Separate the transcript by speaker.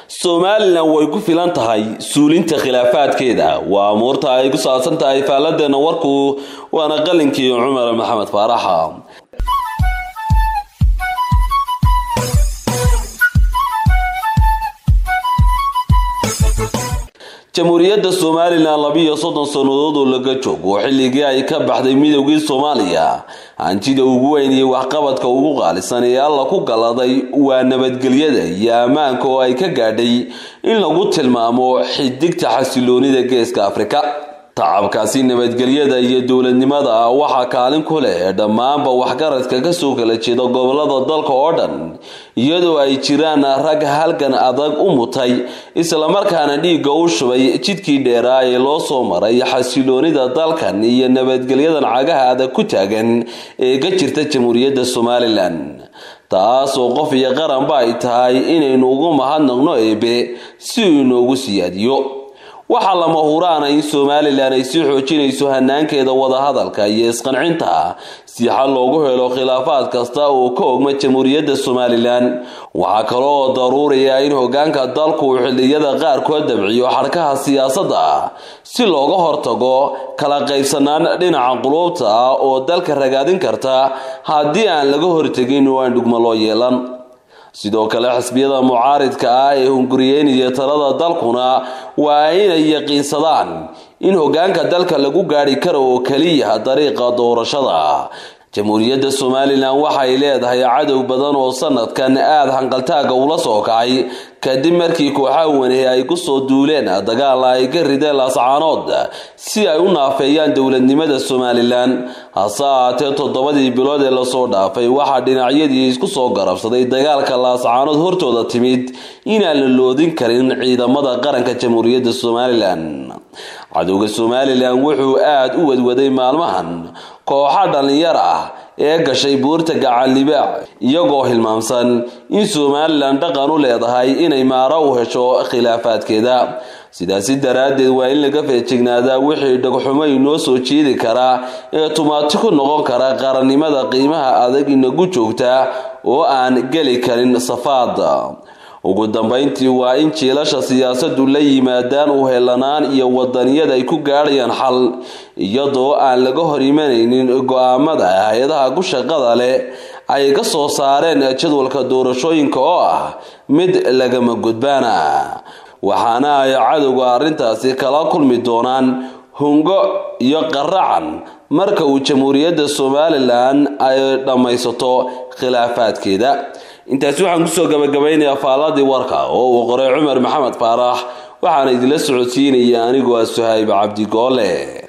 Speaker 1: somalilan way ku filan tahay suulinta khilaafaadkeeda waa amuurta ay ku saabsan tahay faaladeenna warku waana qalinkii cumar maxamed faaraxa jamhuuriyadda somalilan labiiyo soddon sannadood oo laga joogo xilligii ay ka baxday midoogii soomaaliya hantida ugu weyn iyo waxqabadka ugu qaalisan ee alla ku galaday waa nabadgelyada iyo ammaanka oo ay ka gaadhay in lagu tilmaamo xidigta xasiloonida geeska afrika tacabkaasi nabadgelyada iyo dowladnimada waxaa kaalin ku leh dhammaanba waxgaradka kasoo kala jeeda gobolada dalka oo dhan iyadoo ay jiraan rag halgan adag u mutay islamarkaana dhiigga u shubay jidkii dheeraa ee loo soo maray xasiloonida dalkan iyo nabadgelyadan cagaha adag ku taagan ee ka jirta jamhuuriyadda somalilan taasoo qof iyo qaranba ay tahay inaynu ugu mahadnaqno eebe si uu inoogu siyaadiyo waxaa lama huraana in somalilan ay sii xoojinayso hanaankeeda wadahadalka iyo isqancinta si xal loogu helo khilaafaad kasta oo ka ogma jamhuuriyadda somalilan waxaa kale oo daruuriya in hogaanka dalku uu xilliyada qaarkood dabciyo xarkaha siyaasadda si looga hortago kala qaybsanaan dhinaca quluubta ah oo dalka ragaadin karta haddii aan laga hortegin oo aan dhugmo loo yeelan sidoo kale xisbiyada mucaaridka ah ee hunguriyeynaya talada dalkuna waa inay yaqiinsadaan in hogaanka dalka lagu gaadhi karo oo keliya dariiqa doorashada jamhuuriyadda somalilan waxay leedahay cadow badan oo sanadkan aada hanqaltaaga ula soo kacay kadib markii kooxaha wanehe ay kusoo duuleen dagaal ay ka rideen laascaanood si ay u naafeeyaan dowladnimada somalilan hase ahaatee toddobadii bilood ee lasoo dhaafay waxaa dhinacyadii isku soo garabsaday dagaalka laascaanood hortooda timid inaan la loodin karin ciidamada qaranka jamhuuriyadda somalilan cadowga somalilan wuxuu aada u wadwaday maalmahan kooxa dhallinyar ah ee gashay buurta gacan libaac iyagoo hilmaamsan in somalilan dhaqan u leedahay inay maaro u hesho khilaafaadkeeda sidaasi daraaddeed waa in laga feejignaadaa wixii dhagxumo inoo soo jeedi karaa ee tumaati ku noqon kara qarannimada qiimaha adag inagu joogta oo aan geli karin safaad ugu dambayntii waa in jiilasha siyaasadu la yimaadaan u helanaan iyo wadaniyad ay ku gaadhayaan xal iyadoo aan laga hor imanaynin go-aamada hay-adaha ku shaqada leh ay ka soo saareen jadwalka doorashooyinka oo ah mid lagama gudbaana waxaana ay cadowga arrintaasi kala kulmi doonaan hungo iyo qaracan marka uu jamhuuriyadda somalilan ay dhammaysato khilaafaadkeeda intaasi waxaan kusoo gabagabaynayaa faaladii warka oo uu qoray cumar maxamed faarax waxaana idinla socodsiinaya anigoo ah suhayb cabdigoole